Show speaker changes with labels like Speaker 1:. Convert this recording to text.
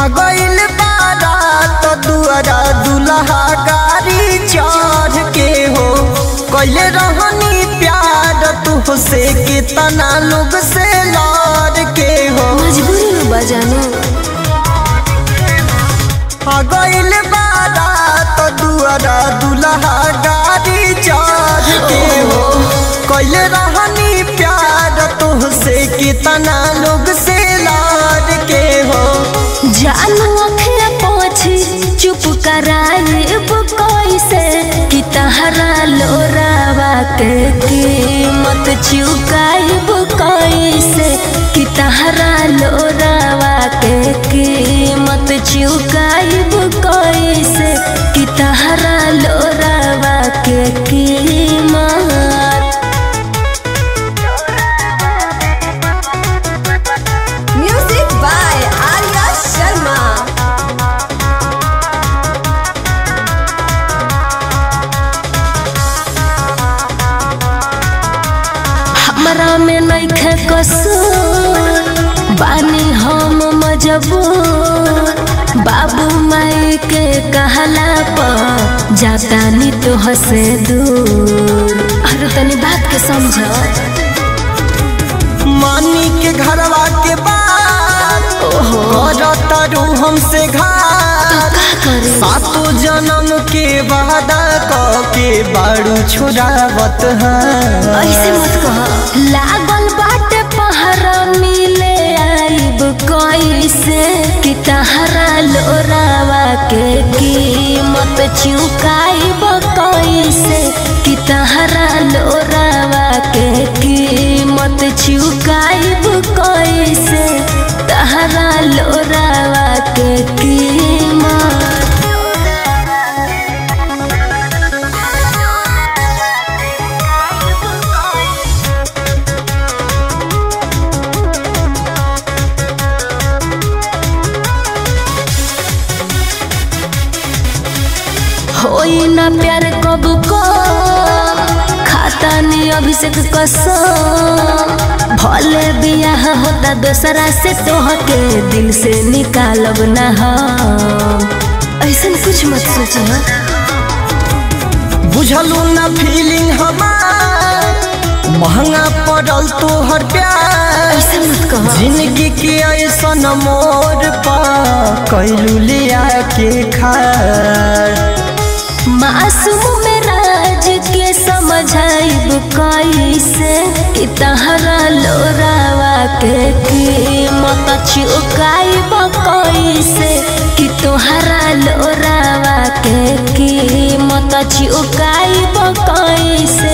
Speaker 1: आ गइल बारात दुआरा दुल्हा गाड़ी चढ़ के हो कैले रहनी प्यार तुहसे कितना लोग से लड़ के हो
Speaker 2: मजबूरी में बजानो
Speaker 1: आ गइल बारात दुआरा दुल्हा गाड़ी चढ़ के हो कैले रहनी प्यार तुहसे कितना लोग से लड़ के हो
Speaker 2: जानू अखिया पोछी चुप कराए कैसे कि तहरा लोरावा के कीमत चुकाइब कैसे कि तहरा लोरावा के कीमत चुकाइब कैसे कि तहरा लोरावा के कीमत
Speaker 3: Music by Arya Sharma.
Speaker 2: हमरा में नइखे कसूर बानी हम मजबूर बाबू माई के कहला पर जाता नी तो हसे दूर अरे तनी बात के समझ
Speaker 1: मानी के घरवा के बात करतरू हमसे घात
Speaker 2: का करे
Speaker 1: सातो जन्म के वादा क के बाड़ू छोड़ावत है
Speaker 2: ऐसे मत कह लागल बाटे पहरा मिले आइब कैसे कि तहरा लोरावा के कीमत चुकाइब कैसे कि तहरा लोरावा के कीमत चुकाइब कैसे तहरा लोरावा के कीमत होई ना प्यार कब को खाता नी अभिषेक कसम भले बियाह होता दोसरा से तोहके दिल से निकालब ना हम ऐसन कुछ मत सोची
Speaker 1: बुझलू ना फीलिंग हमार महंगा पड़ल तोहर प्यार
Speaker 2: ऐसे मत कह
Speaker 1: जिंदगी के ऐसन मोर पा कैलू लिया के खार
Speaker 2: मासूम में राज के समझाइब कैसे कि तहरा लोरावा के कीमत चुकाइब कैसे कि तोहरा लोरावा के कीमत चुकाइब कैसे